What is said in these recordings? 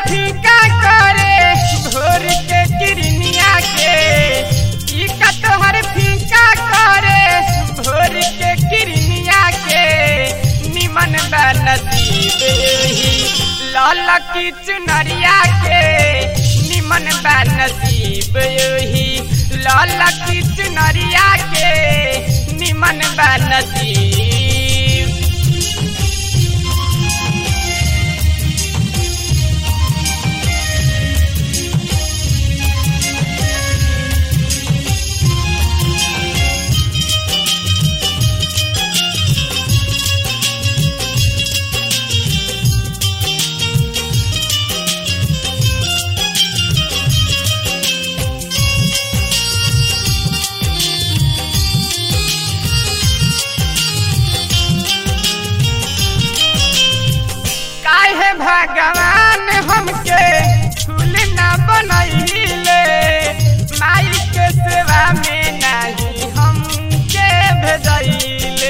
फीका करे भोर के किरनिया के ई का तोहर फीका करे भोर के किरनिया के निमन बा नसीब ही लाल की चुनरिया के निमन बा नसीब ही लाल की चुनरिया के निमन बा नसीब काहे भगवान हमके फूल न बनैले माई के सेवा में नहीं हमके भेजैले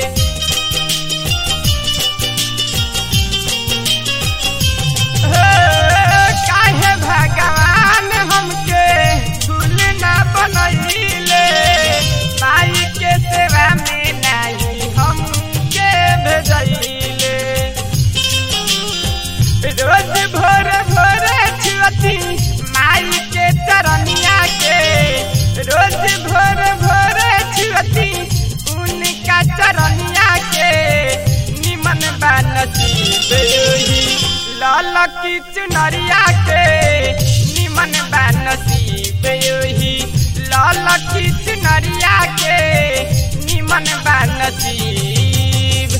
हो, काहे भगवान हमके फूल न बनैले माई के सेवा में नहीं हमके भेजैले रोज भोर भोर छुअती माई के चरनिया के रोज भोर भोर छुअती उनका चरनिया के निमन बा नसीब ही लाल की चुनरिया के निमन बा नसीब ही लाल की चुनरिया के निमन बा नसीब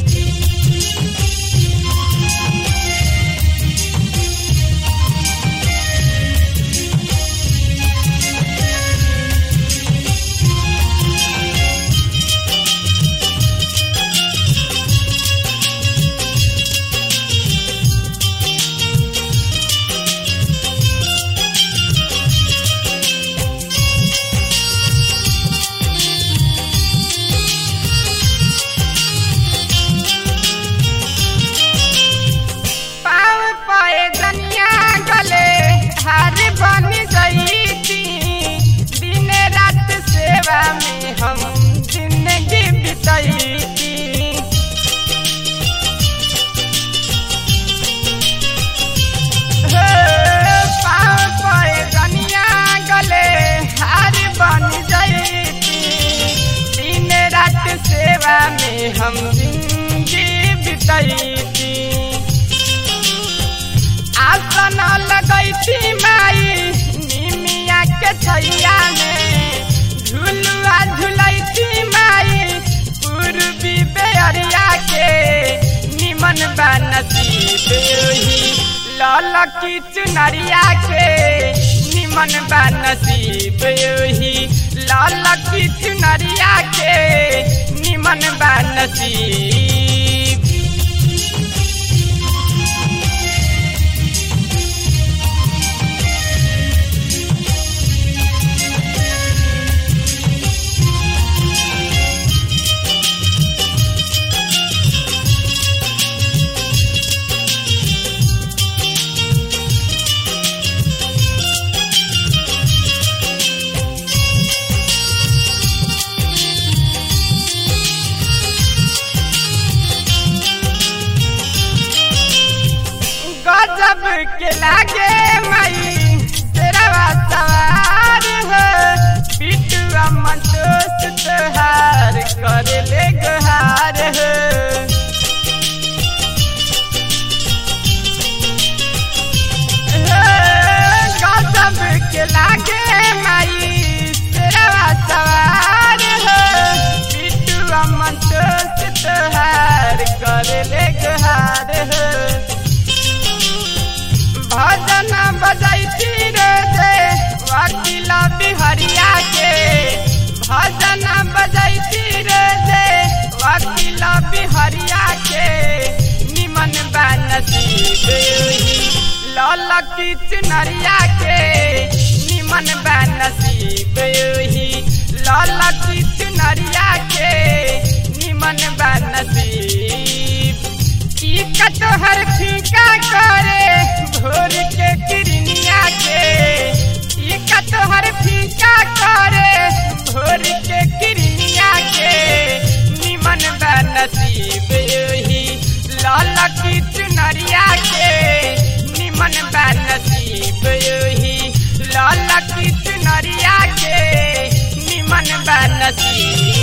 पाँव पाए दनिया गले हार बन गईती दिन रात सेवा में हम जिंदगी बितैती हो, पाँव पाए दनिया गले हार बन गईती दिन रात सेवा में हम जिंदगी बितैती आसन लगैती माई निमिया के छैया में झुलुआ झुलैती माई पूर्वी बेअरिया के निमन बा नसीब ही लाल की चुनरिया के निमन बा नसीब ही लाल की चुनरिया के निमन बा नसीब गजब के लागे मई तेरा सवार हो बिटुआ मंटोस तोहार करे ले गुहार हो गजब के लागे मई तेरा सवार हो बिटुआ मंटोस तोहार करे ले गुहार हो भजन बजैती रे दे वकील बिहरिया के भजन बजैती रे दे वकील बिहरिया के निमन बा नसीब ही लाल की चुनरिया के निमन बा नसीब ही लाल की चुनरिया के निमन बा नसीब ई कटहर फीका करे भोर के मन बनसी